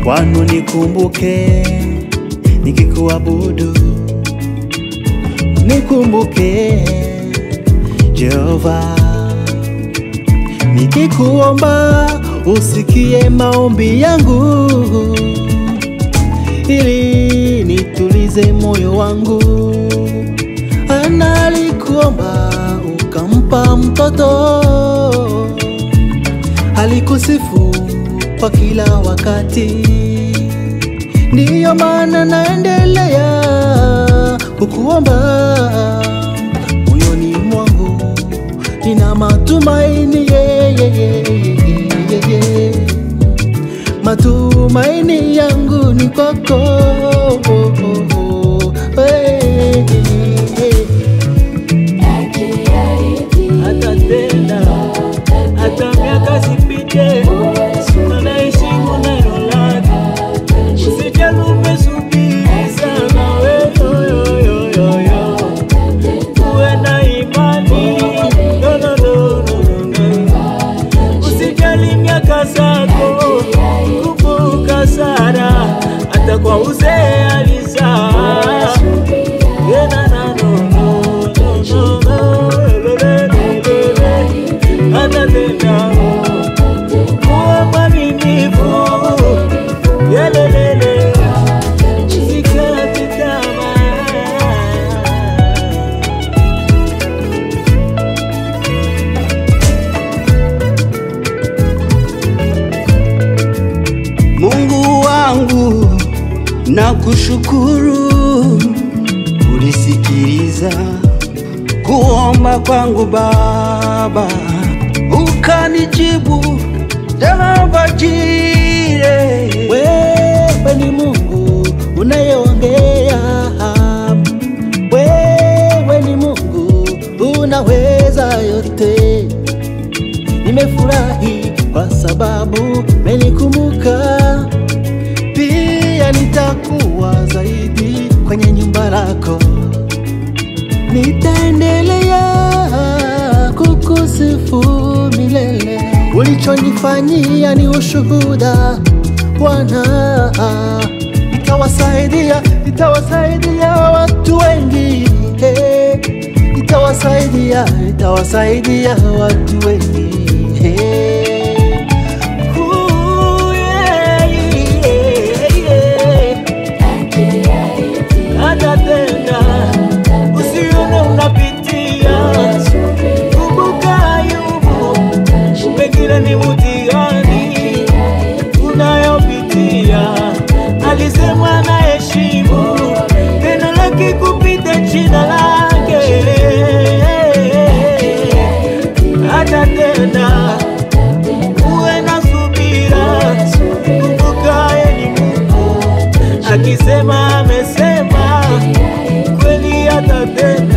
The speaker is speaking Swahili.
kwanu nikumbuke nikikuabudu, nikumbuke Jehova, nikikuomba usikie maombi yangu, ili nitulize moyo wangu. Ana alikuomba ukampa mtoto, alikusifu kwa kila wakati, ndiyo maana naendelea kukuomba moyoni mwangu, nina matumaini yeah, yeah, yeah, yeah, yeah. Matumaini yangu ni kwako hey, hey. hata tena hata miaka sipite, tunaheshimu neno lake, usijali umesubiri sana weyoyoyoyo, uwe na imani no, no, no, no, no. usijali miaka zako, kumbuka Sara hata kwa uzee alizaa Yeah, na, na, no, no, no, no, no, le, le, le, le, le. Hata tena kuwa mwaminifu Yeah, le, le, le. Usikate tamaa. Mungu wangu nakushukuru, ulisikiliza kuomba kwangu Baba, ukanijibu Jehova Jire. Wewe ni Mungu unayeongea, wewe ni Mungu unaweza yote. Nimefurahi kwa sababu menikumbuka, pia nitakuwa zaidi kwenye nyumba lako, nitaendelea kukusifu milele. Ulichonifanyia ni ushuhuda Bwana, itawasaidia itawasaidia watu wengi eh, itawasaidia itawasaidia watu wengi eh. Ooh, yeah, yeah, yeah. Hata tena usione unapitia, kumbuka Ayubu, pengine ni mtihani unayopitia, alisema na heshimu neno lake kupita jina lake. Hata tena uwe na subira, kumbuka yeye ni Mungu, akisema amesema kweli, hata tena